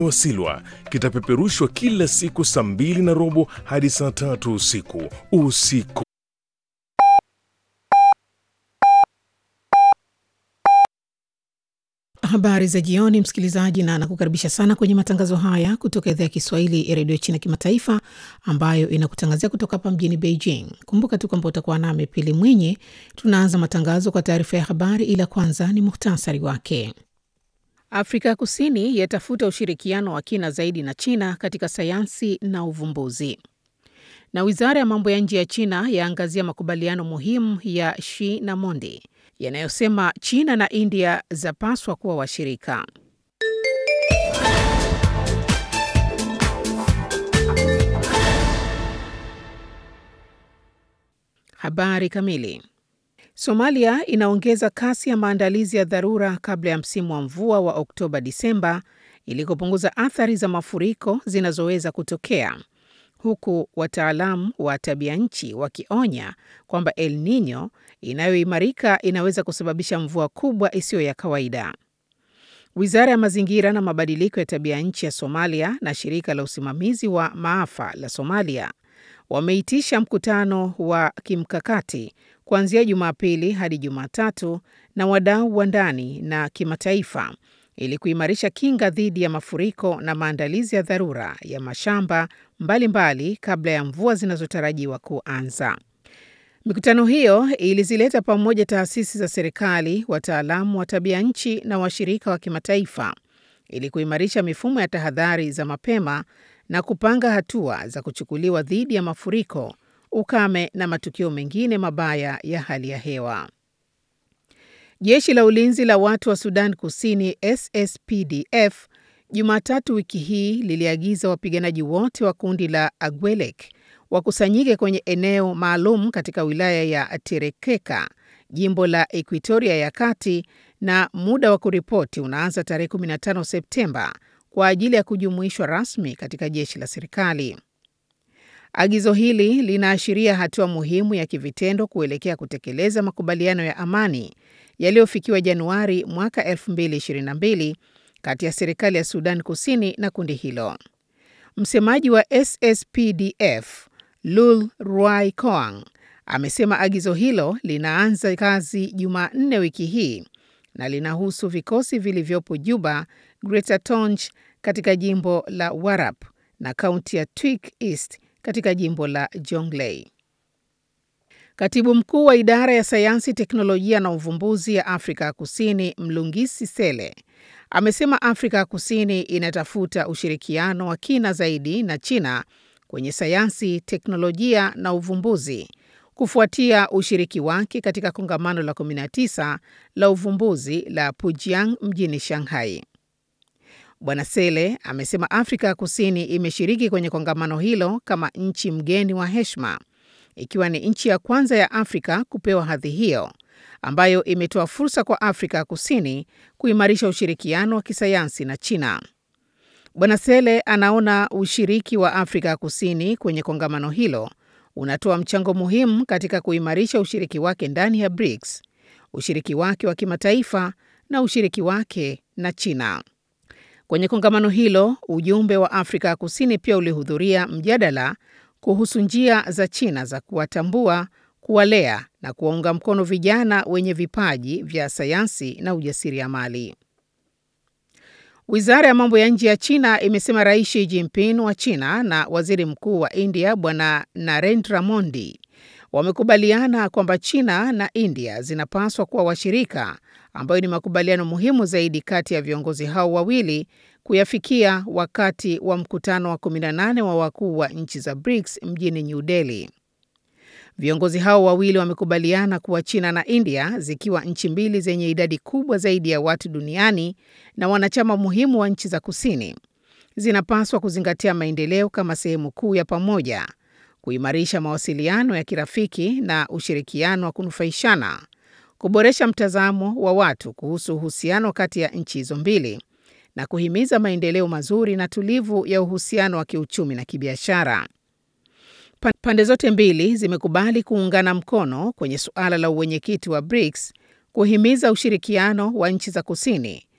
Wasilwa kitapeperushwa kila siku saa mbili na robo hadi saa tatu usiku. Usiku Habari za jioni, msikilizaji, na nakukaribisha sana kwenye matangazo haya kutoka idhaa ya Kiswahili ya redio China Kimataifa, ambayo inakutangazia kutoka hapa mjini Beijing. Kumbuka tu kwamba utakuwa nami Pili Mwinyi. Tunaanza matangazo kwa taarifa ya habari, ila kwanza ni muhtasari wake. Afrika ya Kusini yatafuta ushirikiano wa kina zaidi na China katika sayansi na uvumbuzi. Na wizara ya mambo ya nje ya China yaangazia makubaliano muhimu ya Xi na Mondi yanayosema China na India zapaswa kuwa washirika. Habari kamili. Somalia inaongeza kasi ya maandalizi ya dharura kabla ya msimu wa mvua wa Oktoba Disemba ili kupunguza athari za mafuriko zinazoweza kutokea huku wataalamu wa tabia nchi wakionya kwamba El Nino inayoimarika inaweza kusababisha mvua kubwa isiyo ya kawaida. Wizara ya mazingira na mabadiliko ya tabia nchi ya Somalia na shirika la usimamizi wa maafa la Somalia wameitisha mkutano wa kimkakati kuanzia Jumapili hadi Jumatatu na wadau wa ndani na kimataifa ili kuimarisha kinga dhidi ya mafuriko na maandalizi ya dharura ya mashamba mbalimbali mbali kabla ya mvua zinazotarajiwa kuanza. Mikutano hiyo ilizileta pamoja taasisi za serikali, wataalamu wa tabia nchi na washirika wa kimataifa ili kuimarisha mifumo ya tahadhari za mapema na kupanga hatua za kuchukuliwa dhidi ya mafuriko, ukame na matukio mengine mabaya ya hali ya hewa. Jeshi la ulinzi la watu wa Sudan Kusini SSPDF Jumatatu wiki hii liliagiza wapiganaji wote wa kundi la Agwelek wakusanyike kwenye eneo maalum katika wilaya ya Terekeka, jimbo la Ekuitoria ya Kati, na muda wa kuripoti unaanza tarehe 15 Septemba kwa ajili ya kujumuishwa rasmi katika jeshi la serikali. Agizo hili linaashiria hatua muhimu ya kivitendo kuelekea kutekeleza makubaliano ya amani yaliyofikiwa Januari mwaka 2022 kati ya serikali ya Sudan Kusini na kundi hilo. Msemaji wa SSPDF Lul Ruai Koang amesema agizo hilo linaanza kazi Jumanne wiki hii na linahusu vikosi vilivyopo Juba, Greater Tonj katika jimbo la Warap na kaunti ya Twik East katika jimbo la Jonglei. Katibu mkuu wa idara ya sayansi, teknolojia na uvumbuzi ya Afrika ya Kusini Mlungisi Sele amesema Afrika ya Kusini inatafuta ushirikiano wa kina zaidi na China kwenye sayansi, teknolojia na uvumbuzi kufuatia ushiriki wake katika kongamano la 19 la uvumbuzi la Pujiang mjini Shanghai. Bwana Sele amesema Afrika ya Kusini imeshiriki kwenye kongamano hilo kama nchi mgeni wa heshima, ikiwa ni nchi ya kwanza ya Afrika kupewa hadhi hiyo ambayo imetoa fursa kwa Afrika ya Kusini kuimarisha ushirikiano wa kisayansi na China. Bwana Sele anaona ushiriki wa Afrika ya Kusini kwenye kongamano hilo unatoa mchango muhimu katika kuimarisha ushiriki wake ndani ya BRICS, ushiriki wake wa kimataifa na ushiriki wake na China. Kwenye kongamano hilo, ujumbe wa Afrika ya Kusini pia ulihudhuria mjadala kuhusu njia za China za kuwatambua, kuwalea na kuwaunga mkono vijana wenye vipaji vya sayansi na ujasiriamali. Wizara ya mambo ya nje ya China imesema Rais Xi Jinping wa China na Waziri Mkuu wa India Bwana Narendra Modi wamekubaliana kwamba China na India zinapaswa kuwa washirika, ambayo ni makubaliano muhimu zaidi kati ya viongozi hao wawili kuyafikia wakati wa mkutano wa 18 wa wakuu wa nchi za BRICS mjini New Delhi. Viongozi hao wawili wamekubaliana kuwa China na India zikiwa nchi mbili zenye idadi kubwa zaidi ya watu duniani na wanachama muhimu wa nchi za kusini, zinapaswa kuzingatia maendeleo kama sehemu kuu ya pamoja, kuimarisha mawasiliano ya kirafiki na ushirikiano wa kunufaishana, kuboresha mtazamo wa watu kuhusu uhusiano kati ya nchi hizo mbili na kuhimiza maendeleo mazuri na tulivu ya uhusiano wa kiuchumi na kibiashara. Pande zote mbili zimekubali kuungana mkono kwenye suala la uwenyekiti wa BRICS, kuhimiza ushirikiano wa nchi za kusini